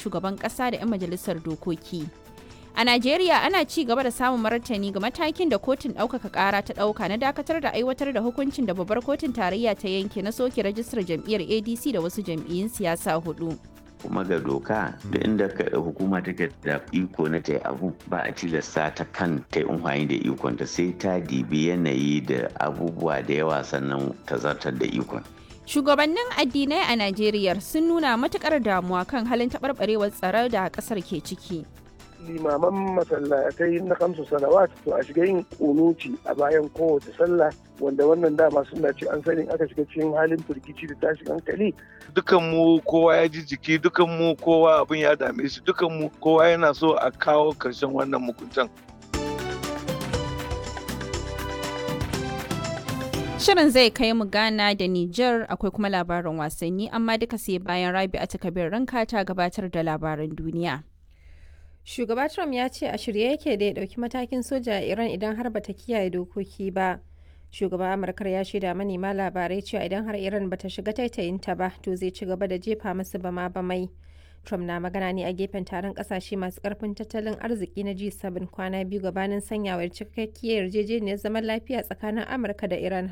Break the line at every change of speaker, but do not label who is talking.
shugaban ƙasa da 'yan majalisar dokoki. A Najeriya ana ci gaba da samun martani ga matakin da kotun ɗaukaka ƙara ta ɗauka na dakatar da aiwatar da hukuncin da babbar kotun tarayya ta yanke na soke rajistar jam'iyyar ADC da wasu jam'iyyun siyasa hudu.
kuma ga doka da inda hukuma take da iko na ta abu ba a tilasta ta kan ta yi amfani da ikon ta sai ta dibi yanayi da abubuwa da yawa sannan ta zartar da ikon.
Shugabannin addinai a Najeriya sun nuna matukar damuwa kan halin taɓarɓarewar tsaro da ƙasar ke ciki.
limaman masallatai na kamsu salawat to a shiga yin kunuci a bayan kowace sallah wanda wannan dama suna ce an sani aka shiga cikin halin firgici da tashin hankali
dukan mu kowa ya ji jiki dukan mu kowa abin ya dame shi dukan mu kowa yana so a kawo karshen wannan mukuntan
Shirin zai kai mu Ghana da Nijar akwai kuma labarin wasanni amma duka sai bayan Rabi a takabir ranka ta gabatar da labaran duniya.
Shugaba Trump ya ce a shirye yake da ya ɗauki matakin soja a Iran idan har bata kiyaye dokoki ba. Shugaban Amurkar ya shaida manema labarai cewa idan har Iran bata shiga taitayinta ba to zai ci gaba da jefa masu bama bamai. Trump na magana ne a gefen taron kasashe masu karfin tattalin arziki na G7 kwana biyu gabanin sanyawar cikakkiyar yarjejeniyar zaman lafiya tsakanin Amurka da Iran